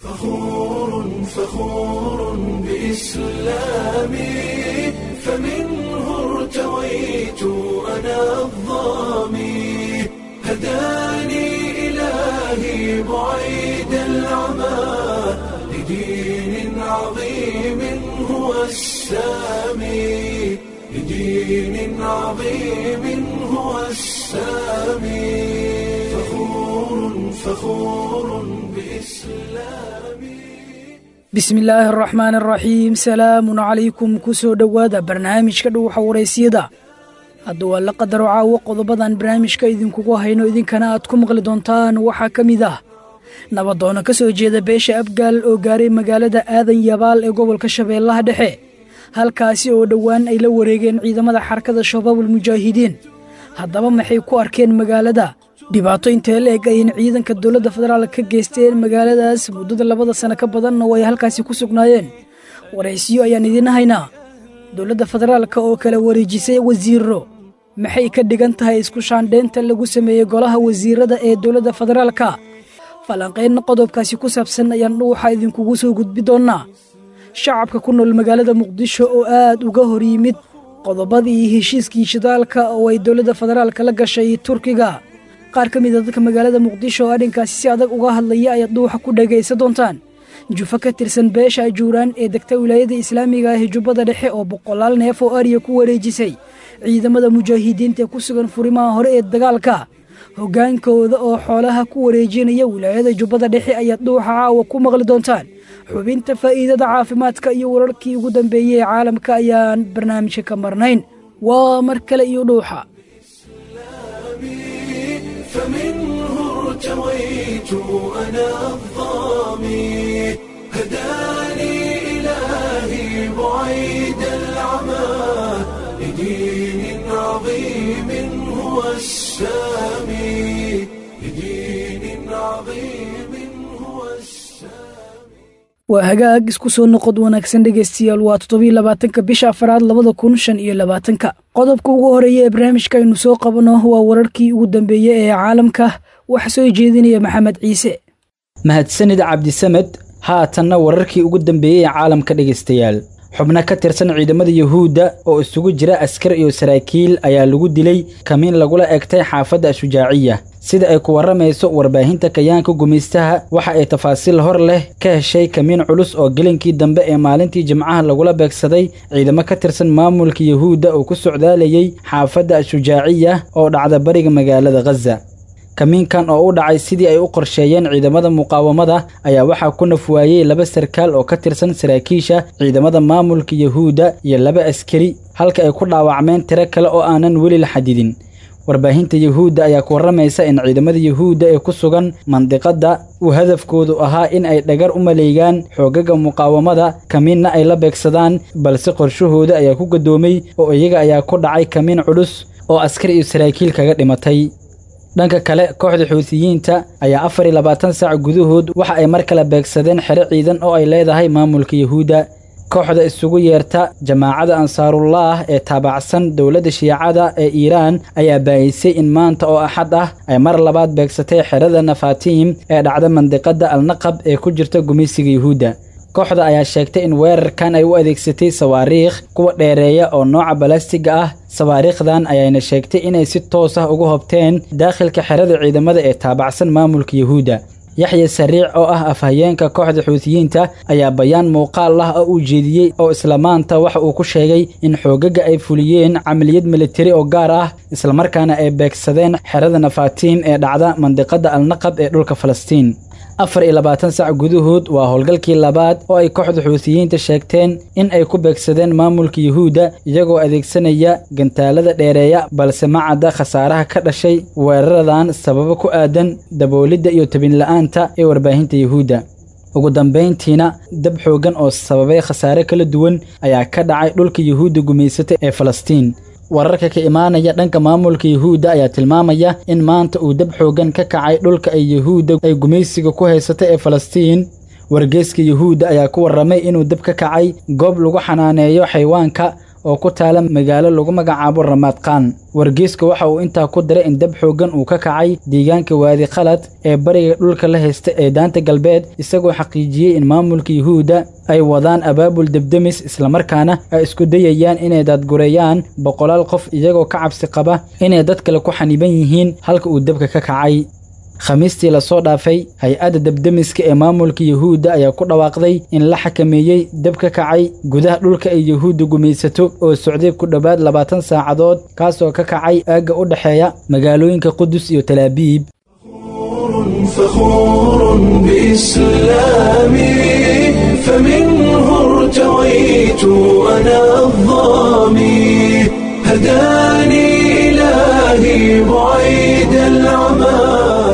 فخور فخور بإسلامي فمنه ارتويت أنا الظامي هداني إلهي بعيد العمى لدين عظيم هو السامي لدين عظيم هو السامي فخور فخور بإسلامي bismillaahi araxmaan araxiim salaamun calaykum ku soo dhowaada barnaamijka dhuuxa waraysiyada hadda waa la qadaro caawo qodobadan barnaamijka idinkugu hayno idinkana aad ku maqli doontaan waxaa ka mid ah nabadoono ka soo jeeda beesha abgaal oo gaaray magaalada aadan yabaal ee gobolka shabeellaha dhexe halkaasi oo dhowaan ay la wareegeen ciidamada xarakada shabaabul mujaahidiin haddaba maxay ku arkeen magaalada dhibaato intee la eg ayayna ciidanka dowladda federaal ka geysteen magaaladaas muddada labada sano ka badanna oo ay halkaasi ku sugnaayeen waraysiyo ayaan idiin haynaa dowladda federaalka oo kala wareejisay wasiiro maxay ka dhigan tahay isku shaandheynta lagu sameeyey golaha wasiirada ee dowladda federaalka falanqaynna qodobkaasi ku saabsan ayaan dhuuxa idinkugu soo gudbi doonnaa shacabka ku nool magaalada muqdisho oo aad uga hor yimid qodobadii heshiiskii shidaalka oo ay dowladda federaalka la gashay turkiga qaar ka mid a dadka magaalada muqdisho oo arrinkaasi si adag uga hadlaya ayaad dhuuxa ku dhegaysa doontaan jufo ka tirsan beesha ajuuraan ee degta wilaayada islaamiga ah ee jubbada dhexe oo boqolaal neef oo ariya ku wareejisay ciidamada mujaahidiinta ee ku sugan furimaha hore ee dagaalka hoggaankooda oo xoolaha ku wareejinaya wilaayada jubbada dhexe ayaad dhuuxa caawa ku maqli doontaan xubinta faa'iidada caafimaadka iyo wararkii ugu dambeeyey ee caalamka ayaan barnaamijka ka marnayn waa mar kale iyo dhuuxa فمنه ارتويت أنا الظامي هداني إلهي بعيد العمى لدين عظيم هو السامي لدين عظيم هو السامي waa hagaag isku soo noqod wanaagsan dhegaystayaal waa toddobiyo labaatanka bisha afaraad labada kun shan iyo labaatanka qodobka ugu horeeya ee barnaamijka aynu soo qabano waa wararkii ugu dambeeyey ee caalamka waxa soo jeedinaya maxamed ciise mahadsanid cabdisamed haatanna wararkii ugu dambeeyey ee caalamka dhegaystayaal xubno ka tirsan ciidamada yuhuudda oo isugu jira askar iyo saraakiil ayaa lagu dilay kamiin lagula egtay xaafadda ashujaaciya sida ay ku warramayso warbaahinta kayaanka gumaystaha waxa ay tafaasiil hor leh ka heshay kamiin culus oo gelinkii dambe ee maalintii jimcaha lagula beegsaday ciidamo ka tirsan maamulka yuhuudda oo ku socdaalayay xaafadda ashujaaciya oo dhacda bariga magaalada khaza kamiinkan oo u dhacay sidii ay u qorsheeyeen ciidamada muqaawamada ayaa waxaa ku nafwaayey laba sarkaal oo ka tirsan saraakiisha ciidamada maamulka yuhuudda iyo laba askari halka ay ku dhaawacmeen tiro kale oo aanan weli la xadidin warbaahinta yuhuudda ayaa ku warramaysa in ciidamada yuhuudda ee ku sugan mandiqadda uu hadafkoodu ahaa in ay dhagar u maleegaan xoogaga muqaawamada kamiinna ay la beegsadaan balse qorshahooda ayaa ku gadoomay oo iyaga ayaa ku dhacay kamiin culus oo askar iyo saraakiil kaga dhimatay dhanka kale kooxda xuutiyiinta ayaa afar iyo labaatan saac gudahood waxa ay mar kale beegsadeen xero ciidan oo ay leedahay maamulka yuhuudda kooxda isugu yeerta jamaacada ansaarullaah ee taabacsan dowladda shiicada ee iiraan ayaa baayisay in maanta oo axad ah ay mar labaad beegsatay xerada nafaatiim ee dhacda mandiqadda alnaqab ee ku jirta gumaysiga yuhuudda kooxda ayaa sheegtay in weerarkan ay u adeegsatay sawaariikh kuwa dheereeya oo nooca balastiga ah sawaariikhdan ayayna sheegtay inay si toos ah uga hobteen daakhilka xerada ciidamada ee taabacsan maamulka yuhuudda yaxya sariic oo ah afhayeenka kooxda xuutiyiinta ayaa bayaan muuqaal ah oo uu jeediyey oo isla maanta waxa uu ku sheegay in xoogaga ay fuliyeen camaliyad militari oo gaar ah islamarkaana ay beegsadeen xerada nafaatiim ee dhacda mandiqadda alnaqab ee dhulka falastiin afar iyo labaatan sac gudahood waa howlgalkii labaad oo ay kooxda xuutiyiinta sheegteen in ay ku beegsadeen maamulka yuhuudda iyagoo adeegsanaya gantaalada dheereeya balse ma cadda khasaaraha ka dhashay weeraradan sababo ku aadan daboolidda iyo tabinla'aanta ee warbaahinta yuhuudda ugu dambayntiina dab xooggan oo sababay khasaare kala duwan ayaa ka dhacay dhulka yuhuudda gumaysata ee falastiin wararka ka imaanaya dhanka maamulka yuhuudda ayaa tilmaamaya in maanta uu dab xooggan ka kacay dhulka ay yuhuudda ay gumaysiga ku haysata ee falastiin wargeeska yuhuudda ayaa ku warramay inuu dab ka kacay goob lagu xanaaneeyo xayawaanka oo ku taala magaalo lagu magacaabo ramaadqaan wargeyska waxa uu intaa ku diray in dab xooggan uu ka kacay deegaanka waadi khalad ee bariga dhulka la haysta ee daanta galbeed isagoo xaqiijiyey in maamulka yuhuudda ay wadaan abaabul debdemis islamarkaana ay isku dayayaan inay daadgureeyaan boqolaal qof iyagoo ka cabsi qaba inay dad kale ku xaniban yihiin halka uu dabka ka kacay khamiistii lasoo dhaafay hay-adda debdemiska ee maamulka yuhuudda ayaa ku dhawaaqday in la xakameeyey dab ka kacay gudaha dhulka ay yuhuudda gumaysato oo socday ku dhowaad labaatan saacadood kaasoo ka kacay aagga u dhexeeya magaalooyinka qudus iyo talaabiib فخور بإسلامي فمنه ارتويت أنا الظامي هداني إلهي بعيد العمى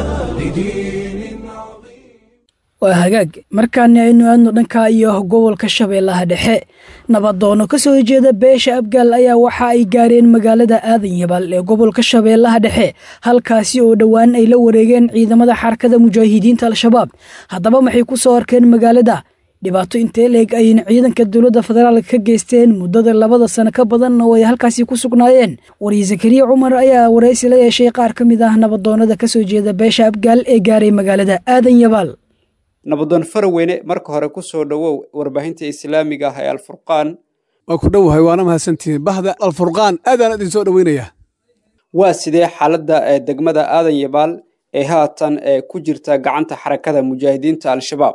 لدين عظيم waa hagaag markaani aynu aadno dhanka iyo gobolka shabeellaha dhexe nabadoono ka soo jeeda beesha abgaal ayaa waxa ay gaareen magaalada aadan yabaal ee gobolka shabeellaha dhexe halkaasi oo dhowaan ay la wareegeen ciidamada xarakada mujaahidiinta al-shabaab haddaba maxay ku soo arkeen magaalada dhibaato intee leeg ayayna ciidanka dowladda federaalka ka geysteen muddada labada sano ka badan oo ay halkaasi ku sugnaayeen wariye zakariya cumar ayaa waraysi la yeeshay qaar ka mid ah nabadoonada ka soo jeeda beesha abgaal ee gaaray magaalada aadan yabaal nabadoon faraweyne marka hore ku soo dhowow warbaahinta islaamiga ah ee alfurqaan waa ku dhowahay waana mahadsantihiin bahda alfurqaan aadaan idin soo dhoweynayaa waa sidee xaaladda ee degmada aadan yabaal ee haatan ee ku jirta gacanta xarakada mujaahidiinta al-shabaab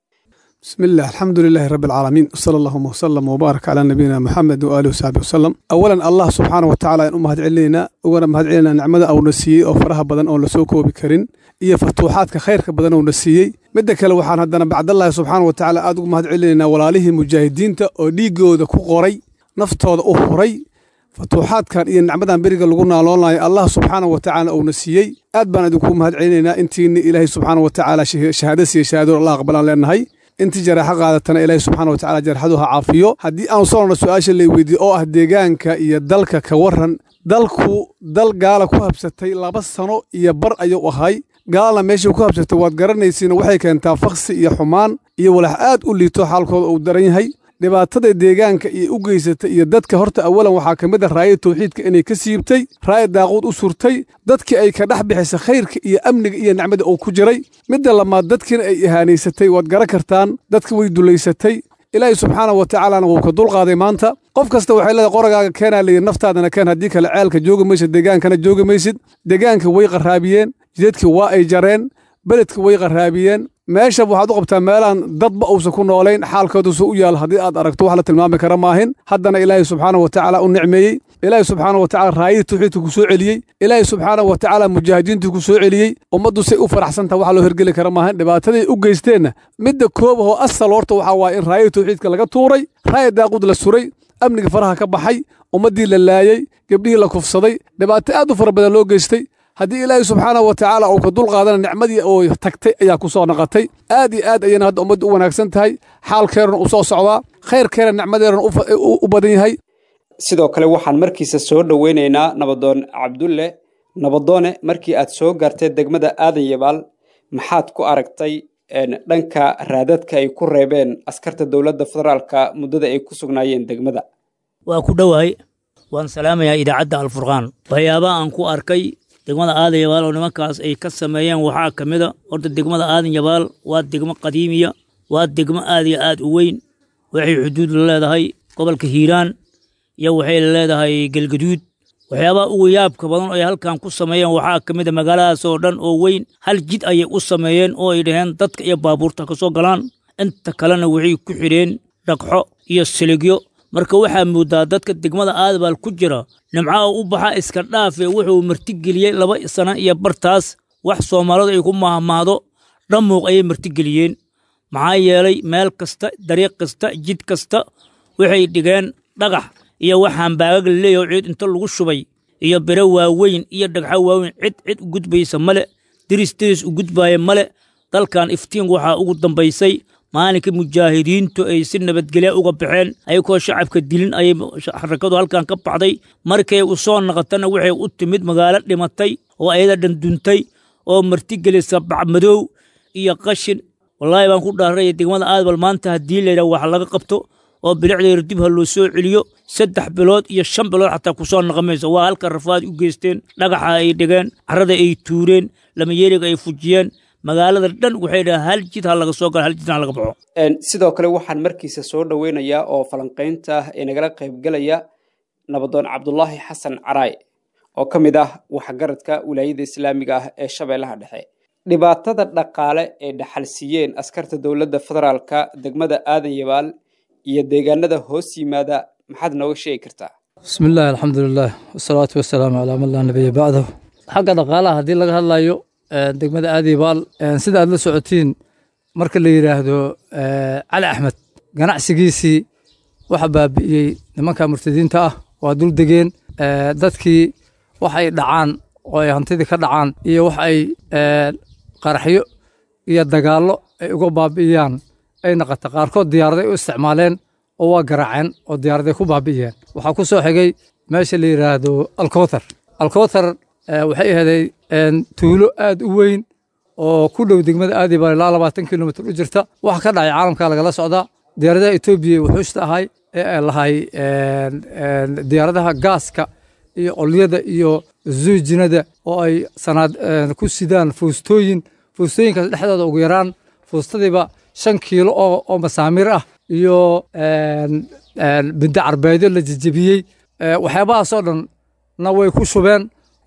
bismi illah alxamdu lilaahi rabbi alcaalamiin wsala allahuma wsalam wbaarak calaa nabiyina moxamed waaalihi wasaxbi wasalam awalan allah subxaana wa tacala ayaan u mahad celinaynaa ugana mahad celinaynaa nicmada auna siiyey oo faraha badan oon lasoo koobi karin iyo fatuuxaadka khayrka badan ouna siiyey midda kale waxaan haddana bacdallahi subxaana wa tacaala aad ugu mahad celinaynaa walaalihii mujaahidiinta oo dhiiggooda ku qoray naftooda u huray fatuuxaadkan iyo nicmadan beriga lagu naaloonlayo allah subxaana wa tacaala uuna siiyey aad baan idinku mahad celinaynaa intiini ilaahay subxaana wa tacaala shahaado siiye shahaadoo allah aqbalaan leenahay intii jaraaxo qaadatana ilaahay subxaana wa tacala jarxadu ha caafiyo haddii aanu soo norno su-aasha lay weydiiye oo ah deegaanka iyo dalka ka warran dalku dal gaala ku habsatay laba sano iyo bar ayuu ahay gaalna meeshii ku habsatay waad garanaysiina waxay keentaa faksi iyo xumaan iyo walax aad u liito xaalkooda uu daran yahay dhibaatada deegaanka iyo u geysatay iyo dadka horta awalan waxaa ka mid a raaya tawxiidka inay ka siibtay raaya daaquud u surtay dadkii ay ka dhex bixisay khayrka iyo amniga iyo nicmada uu ku jiray midda lamaad dadkiina ay ihaanaysatay waad garan kartaan dadka way dulaysatay ilaahay subxaana wa tacaalana wuu ka dulqaaday maanta qof kasta waxay leedahay qoragaaga keenaa layidhi naftaadana keen haddii kale ceelka joogi maysid deegaankana joogi maysid deegaanka way qaraabiyeen jidadkii waa ay jareen beledka way qaraabiyeen meesha waxaad u qabtaa meelaan dadba uusan ku noolayn xaalkoodusu u yaal haddii aad aragto wax la tilmaami kara maahin haddana ilaahay subxaana wa tacaala u nicmeeyey ilaahay subxaana wa tacala raayadii tawxiidka ku soo celiyey ilaahay subxaana wa tacaala mujaahidiintii ku soo celiyey ummaddu say u faraxsantaha wax loo hergeli kara maahin dhibaataday u geysteenna midda koob ahoo asal horta waxaa waaye in raayadii tawxiidka laga tuuray raaya daaqud la suray amniga faraha ka baxay ummaddii la laayey gebdhihii la kufsaday dhibaato aad u fara badan loo geystay haddii ilaahay subxaana wa tacaala uu ka dulqaadana nicmadii oo tagtay ayaa ku soo noqotay aad iyo aad ayayna hadda ummadda u wanaagsan tahay xaalkeerana u soo socdaa khayrkeera nicmadeerana u badan yahay sidoo kale waxaan markiisa soo dhoweynaynaa nabadoon cabdulle nabadoone markii aad soo gaartay degmada aadan yabaal maxaad ku aragtay dhanka raadadka ay ku reebeen askarta dowladda federaalka muddada ay ku sugnaayeen degmada waa ku dhowahay waan salaamayaa idaacadda alfurqaan waxyaabaha aan ku arkay degmada aadan yabaal oo nimankaas ay ka sameeyeen waxaa ka mida horta degmada aadan yabaal waa degmo qadiimiya waa degmo aad iyo aad u weyn waxay xuduud la leedahay gobolka hiiraan iyo waxay leedahay galgaduud waxyaabaha ugu yaabka badan oo ay halkan ku sameeyeen waxaa ka mida magaaladaas oo dhan oo weyn hal jid ayay u sameeyeen oo ay dhaheen dadka iyo baabuurta ka soo galaan inta kalena waxay ku xidheen dhagxo iyo siligyo marka waxaa moodaa dadka degmada aadabaal ku jira nimcaha u baxa iska dhaafe wuxuu martigeliyey laba sano iyo bartaas wax soomaalidu ay ku mahmaahdo dhammuuq ayay martigeliyeen maxaa yeelay meel kasta dariiq kasta jid kasta waxay dhigeen dhagax iyo waxaan baagag la leeyaho ciid inta lagu shubay iyo biro waaweyn iyo dhagxo waaweyn cid cid u gudbaysa male diris diris u gudbaaya male dalkan iftiin waxaa ugu dambaysay maalinka mujaahidiintu ay si nabadgelya uga baxeen ayagoo shacabka dilin ayay xarakadu halkan ka baxday markay u soo naqotana waxay u timid magaalo dhimatay oo ayada dhanduntay oo martigelisa bacmadow iyo qashin wallaahi baan ku dhaaraya degmada aadbal maanta haddii layidhaha wax laga qabto oo bilicdeeda dib ha loo soo celiyo saddex bilood iyo shan bilood xataa kusoo naqamaysa waa halka rafaad u geysteen dhagaxa ay dhigeen carrada ay tuureen lamayeeriga ay fujiyeen magaalada dhan waxay dhaha hal jid ha laga soo galo hal jid ha laga baxo sidoo kale waxaan markiisa soo dhoweynayaa oo falanqaynta ee nagala qaybgelaya nabadoon cabdulaahi xasan caraay oo ka mid ah waxgaradka wilaayada islaamiga ah ee shabeellaha dhexe dhibaatada dhaqaale ee dhaxalsiiyeen askarta dowladda federaalka degmada aadan yabaal iyo deegaanada hoos yimaada maxaad nooga sheegi kartaa bismi illaahi alxamdulilah wasalaatu wasalaamu calaa man laa nabiya bacdahu xagga dhaqaalaha haddii laga hadlayo degmada aadibaal sida aad la socotiin marka la yidhaahdo cali axmed ganacsigiisii waxa baabi'iyey nimanka murtadiinta ah waa dul degeen dadkii wax ay dhacaan oo ay hantidii ka dhacaan iyo wax ay qaraxyo iyo dagaallo ay uga baabi'iyaan ay naqata qaarkood diyaaraday u isticmaaleen oo waa garaaceen oo diyaaraday ku baabi'iyeen waxaa ku soo xigay meesha la yidhaahdo alkowtar alkowtar waxay ahaday tuulo aad u weyn oo ku dhow degmada aadiba ilaa labaatan kilomitr u jirta waxa ka dhacay caalamka lagala socdaa diyaaradaha etoobiya wuxuushta ahay ee ay lahay diyaaradaha gaaska iyo olyada iyo zuujinada oo ay sanaad ku sidaan fuustooyin fuustooyinkaas dhexdooda ugu yaraan fuustadiiba shan kiilo oo masaamiir ah iyo bidda carbeedyo la jejebiyey waxyaabahaasoo dhan na way ku shubeen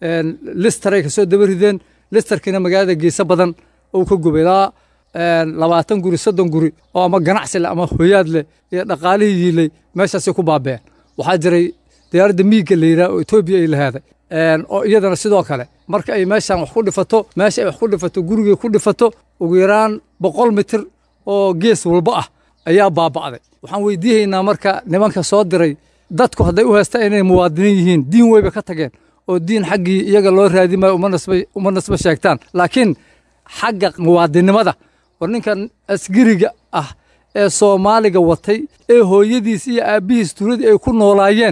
listaray kasoo daba rideen listarkiina magaalada geesa badan uu ka gubay ilaa labaatan guri soddon guri oo ama ganacsi leh ama hoyaad leh iyo dhaqaalihii yiilay meeshaasay ku baabeen waxaa jiray diyaaradda miigga la yidhaha oo etoobiya ay lahaaday oo iyadana sidoo kale marka ay meeshan wax ku dhifato meesha ay wax ku dhifato gurigay ku dhifato ugu yaraan boqol mitir oo gees walba ah ayaa baaba'day waxaan weydiihaynaa marka nimanka soo diray dadku hadday u haystaan inay muwaadiniin yihiin diin weyba ka tageen oo diin xaggii iyaga loo raadi maayo uma nasba sheegtaan laakiin xagga muwaadinimada war ninkan asgiriga ah ee soomaaliga watay ee hooyadiis iyo aabbihiis tuuladii ay ku noolaayeen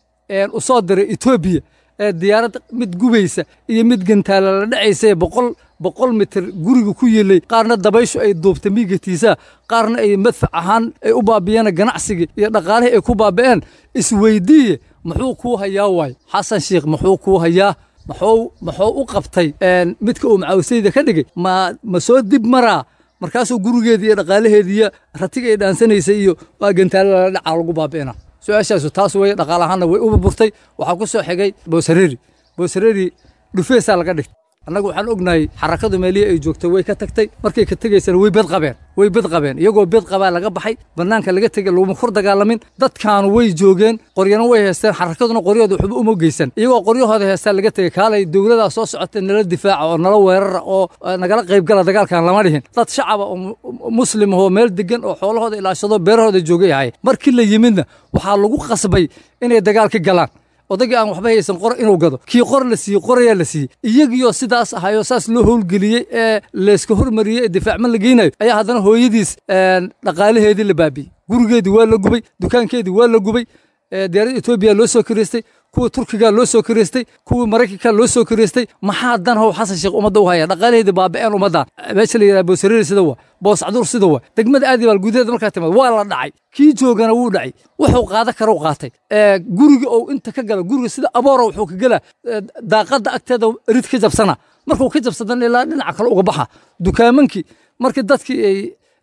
u soo diray etoobiya ee diyaarad mid gubaysa iyo mid gantaala la dhacaysa boqol boqol mitir guriga ku yilay qaarna dabayshu ay duubtay miigatiisa qaarna ay madfac ahaan ay u baabiyeen ganacsigii iyo dhaqaalihii ay ku baabi'een isweydiiye muxuu kuu hayaa waay xasan sheikh muxuu kuu hayaa maxuu muxuu u qabtay midka uu macawisayda ka dhigay ma ma soo dib maraa markaasuu gurigeedii iyo dhaqaalaheedii iyo ratiga ay dhaansanaysay iyo waa gantaalo lala dhacaa lagu baabi'ina su-aashaasu taas weye dhaqaal ahaanna way u burburtay waxaa ku soo xigay boosareri boosareri dhufeesaa laga dhigtay annagu waxaan ognahay xarakadu meelihii ay joogtay way ka tagtay markay ka tegaysana way bed qabeen way bed qabeen iyagoo bed qabaa laga baxay bannaanka laga tegay laguma kor dagaalamin dadkaanu way joogeen qoryana way haysteen xarakaduna qoryahooda waxba uma geysan iyagoo qoryahooda heestaa laga tegay kaalay dowladaa soo socotay nala difaaca oo nala weerara oo nagala qaybgala dagaalkan lama dhihin dad shacaba oo muslim ahoo meel degan oo xoolahooda ilaashado beerahooda joogay ahay markii la yimidna waxaa lagu qasbay inay dagaal ka galaan odaygii aan waxba haysan qor inuu gado kii qor la siiyey qorayaa la siiyey iyagiioo sidaas ahayoo saas loo howlgeliyey ee layska hormariyey ee difaacman la geynayo ayaa haddana hooyadiis dhaqaalaheedii la baabiyey gurigeedii waa la gubay dukaankeedii waa la gubay diyaaradda etoobiya loo soo kireystay kuwa turkiga loo soo kireystay kuwii maraykanka loo soo kireystay maxaa dan how xasan sheekh ummadda u haya dhaqaalaheedii baaba'een ummaddan meesha la yidhaha boosareri sida waa boos caduur sida waa degmada aadibaal gudaheeda markaa timaad waa la dhacay kii joogana wuu dhacay wuxuu qaada kara u qaatay guriga ou inta ka gala guriga sida aboora wuxuu ka gelaa daaqadda agteeda rid ka jabsana markuu ka jabsadan ilaa dhinaca kale uga baxa dukaamankii markii dadkii ay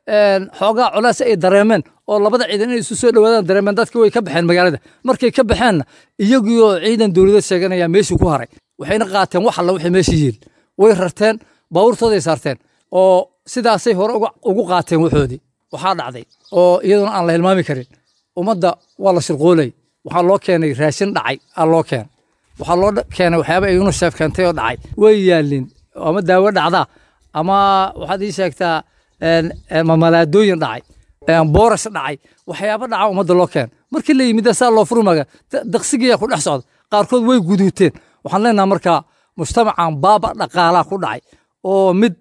xoogaa colaas ay dareemeen oo labada ciidan inay isu soo dhowaadaan dareemeen dadkii way ka baxeen magaalada markay ka baxeenna iyagiioo ciidan dowladeed sheeganaya meeshii ku haray waxayna qaateen wax alla wixii meeshii yiil way rarteen baabuurtooday saarteen oo sidaasay hore ugu qaateen waxoodii waxaa dhacday oo iyaduna aan la hilmaami karin ummadda waa la shirqoolay waxaa loo keenay raashin dhacay aa loo keenay waxaa loo keenay waxyaaba ay unisheef keentay oo dhacay way yaalin ama daawo dhacdaa ama waxaad ii sheegtaa mamalaadooyin dhacay boorash dhacay waxyaaba dhaca ummadda loo keen markii la yimid saa loo furmaga daqsigiyaa ku dhex socda qaarkood way guduuteen waxaan leenaha markaa mujtamacan baaba dhaqaalaa ku dhacay oo mid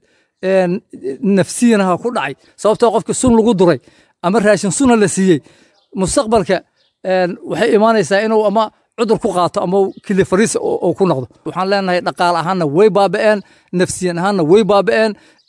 nafsiyanaha ku dhacay sababtoo qofka sun lagu duray ama raashin suna la siiyey mustaqbalka waxay imaanaysaa inuu ama cudur ku qaato ama kili fariis uu ku noqdo waxaan leenahay dhaqaal ahaanna way baaba'een nafsiyan ahaanna way baaba'een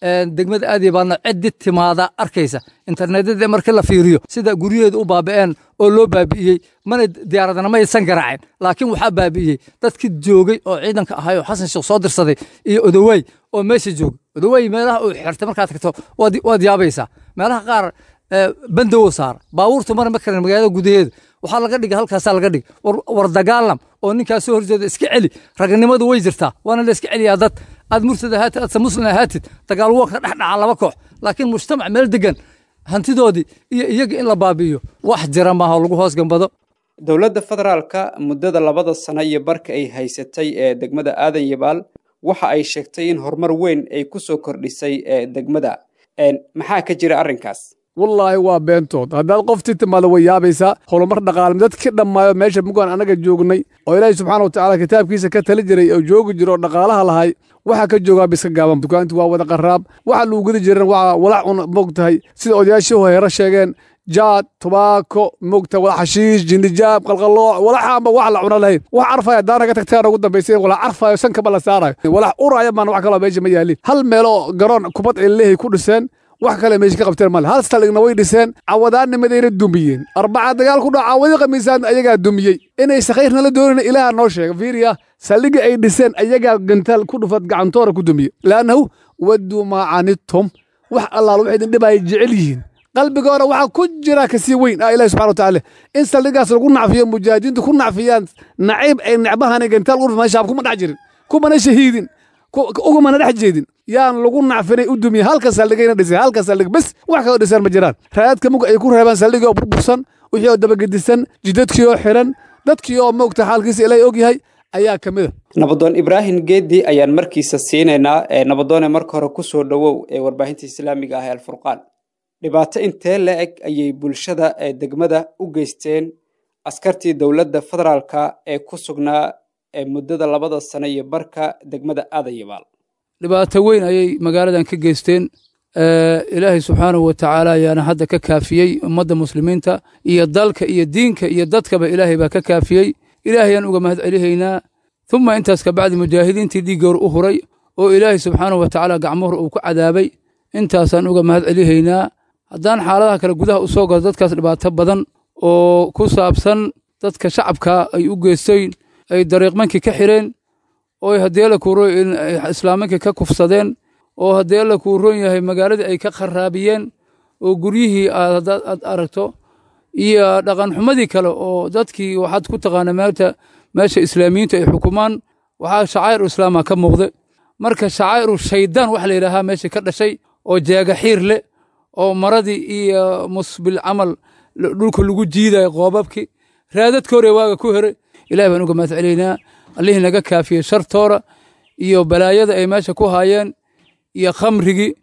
degmada aadiyabaalna ciddi timaada arkaysa internetyada markii la fiiriyo sida guryaheeda u baaba'een oo loo baabi'iyey mana diyaaradana ma aysan garaaceen laakiin waxaa baabi'iyey dadkii joogay oo ciidanka ahay oo xasan sheekh soo dirsaday iyo odowaay oo meesha joogay odowaay meelaha uu xirtay markaad tagto waad yaabaysaa meelaha qaar bandowo saara baabuurtu mara ma karan magaalada gudaheeda waxaa laga dhigay halkaasaa laga dhigay war dagaalam oo ninkaas soo horjeeda iska celi raganimadu way jirtaa waana la iska celiyaa dad aad murtad ahaatid aadse muslim ahaatid dagaal waa ka dhex dhaca laba koox laakiin mujtamac meel degan hantidoodii iyo iyaga in la baabi'iyo wax jira maaha oo lagu hoos gambado dowladda federaalka muddada labada sano iyo barka ay haysatay ee degmada aadan yabaal waxa ay sheegtay in horumar weyn ay ku soo kordhisay ee degmada maxaa ka jira arrinkaas wallaahi waa beentood haddaad qoftii timaado way yaabaysaa horumar dhaqaalem dadki dhammaayo meesha mugaan annaga joognay oo ilaahay subxaana watacaala kitaabkiisa ka tali jiray oo joogi jiro oo dhaqaalaha lahay waxaa ka joogaa biska gaaban dukaantu waa wada qaraab waxa lagu gudi jiran waa walac un moogtahay sida odayaashii horeera sheegeen jaad tubaako moogtahay walax xashiish jindijaab qalqalooc walaxaanba wax la cuna lahayn wax carfaya daana ka tagtaan ugu dambaysay walax carfayo sankaba la saarayo walax uraya baan wax kaloo meesha ma yaalin hal meeloo garoon kubad cilehay ku dhiseen wax kale meesha ka qabteen male hal saldhigna way dhiseen cawadaannimadayna dumiyeen arbaca dagaal ku dhaco cawadi khamiisaan ayagaa dumiyey inay sakhayrna la doonayna ilaaha noo sheega fiiriya saldhigii ay dhiseen ayagaa gantaal ku dhufad gacantoora ku dumiye laannahu wadduu maa canidtum wax allaal waxay idin dhibaya jecel yihiin qalbigoona waxaa ku jira kasii weyn ah ilahi subxana watacaala in saldhigaas lagu nacfiyo mujaahidiintu ku nacfiyaan naciib ay necbahani gantaal ku dhufan shaab kuma dhex jirin kumana shahiidin ugumana dhex jeedin yaan lagu nacfinay u dumiye halka saldhigayna dhisay halka saldhig bes wax kaloo dhisaan ma jiraan raadka mug ay ku reebaan saldhigii oo burbursan wixii oo dabagedisan jidadkii oo xiran dadkii oo moogta xaalkiisa ilaahay og yahay ayaa ka mid a nabadoon ibraahim geedi ayaan markiisa siinaynaa ee nabadoone marka hore ku soo dhowow ee warbaahinta islaamiga ah ee alfurqaan dhibaato intee la eg ayay bulshada ee degmada u geysteen askartii dowladda federaalka ee ku sugnaa ee muddada labada sano iyo barka degmada aadayabaal dhibaato weyn ayay magaaladan ka geysteen ilaahay subxaanahu wa tacaala ayaana hadda ka kaafiyey ummadda muslimiinta iyo dalka iyo diinka iyo dadkaba ilaahay baa ka kaafiyey ilaahayaan uga mahad celihaynaa uma intaas kabacdi mujaahidiintii dhiiggoor u huray oo ilaahay subxaanahu wa tacaala gacmuhur uu ku cadaabay intaasaan uga mahad celihaynaa haddaan xaaladaha kale gudaha u soo galo dadkaas dhibaato badan oo ku saabsan dadka shacabka ay u geysteen ay dariiqmankii ka xireen oo haddii la kuuro islaamankii ka kufsadeen oo haddii la kuuroon yahay magaaladii ay ka kharaabiyeen oo guryihii aad aad aragto iyo dhaqanxumadii kale oo dadkii waxaad ku taqaana meelta meesha islaamiyiintu ay xukumaan waxaa shacaa'iru islaama ka muuqda marka shacaa'iru shaydaan waxa la yidhaahaa meesha ka dhashay oo jeegaxiir leh oo maradii iyo musbil camal dhulka lagu jiidayo qoobabkii raadadka hore waaga ku heray ilahi baan uga mahad celaynaa allihii naga kaafiyey shartoora iyo balaayada ay meesha ku haayeen iyo khamrigii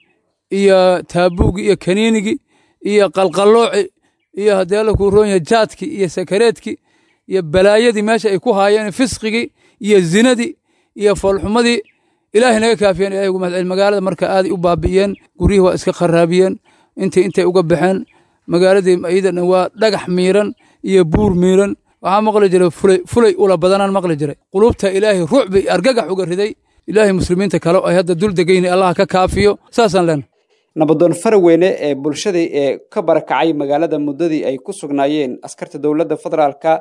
iyo taabuugii iyo kaniinigii iyo qalqallooci iyo haddii alla kuu roon yahay jaadkii iyo sakareedkii iyo balaayadii meesha ay ku haayeen fisqigii iyo zinadii iyo foolxumadii ilaahay naga kaafiyeen ilahay uga mahad celi magaalada marka aaday u baabi'iyeen guryihii waa iska kharaabiyeen intay intay uga baxeen magaaladii iyadana waa dhagax miiran iyo buur miiran waxaa maqli jiray fulay fulay ula badanaan maqli jiray qulubta ilaahay ruuc bay argagax uga riday ilaahay muslimiinta kale ay hadda dul degayni allah ka kaafiyo saasaan leenahay nabadoon faraweyne ee bulshadii ee ka barakacay magaalada muddadii ay ku sugnaayeen askarta dowladda federaalka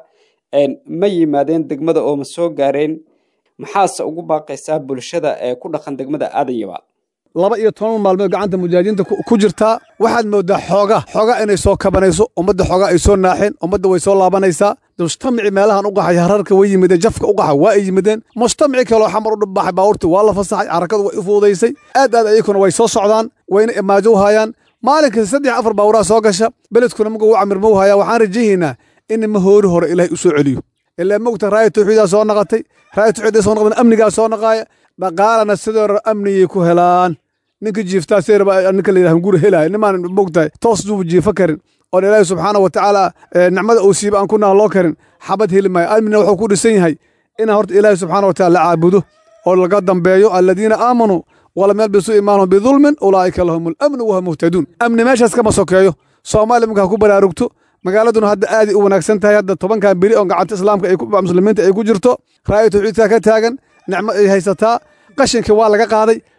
ma yimaadeen degmada oo ma soo gaareen maxaase ugu baaqaysaa bulshada ee ku dhaqan degmada aadayabaal laba iyo toban maalmood gacanta mujaahidiinta ku jirtaa waxaad moodaa xooga xooga inay soo kabanayso ummadda xooga ay soo naaxeen ummadda way soo laabanaysaa mujtamaci meelahan u qaxay hararka way yimideen jafka u qaxa waa ay yimideen mujtamaci kaloo xamar u dhibbaxay baabuurta waa la fasaxay xarakadu way u fuudaysay aad aad ayakuna way soo socdaan wayna imaajo u hayaan maalinkii saddex afar baaburaa soo gasha beledkuna muga u camirma u hayaa waxaan rajahaynaa in mahoori hore ilaahay u soo celiyo ilaa mogta raaya tawxiidaa soo naqatay raaya tawxiidaa soo naqdan amnigaa soo naqaaya dhaqaalana sidoo hore amniyay ku helaan ninka jiiftaa seerba ninka la yidhaha guri helaya nimaan mogtahay toos duuba jiifa karin oon ilaahi subxaana wa tacaala nicmada uu siiba aan ku naha loo karin xabad heli maayo amnina wuxuu ku dhisan yahay inaan horta ilaahi subxaana wa taala la caabudo oo laga dambeeyo aladiina aamanuu walam yalbisuu iimaanahum bidulmin ulaa'ika lahum alamnu wahum muhtaduun amni meeshaas kama sokeeyo soomaaliya markaa ku baraarugto magaaladuna hadda aaday u wanaagsan tahay hadda tobankan beri oo gacanta islaamka muslimiinta ay ku jirto raaya tawxiidkaa ka taagan nicmo ay haysataa qashinkii waa laga qaaday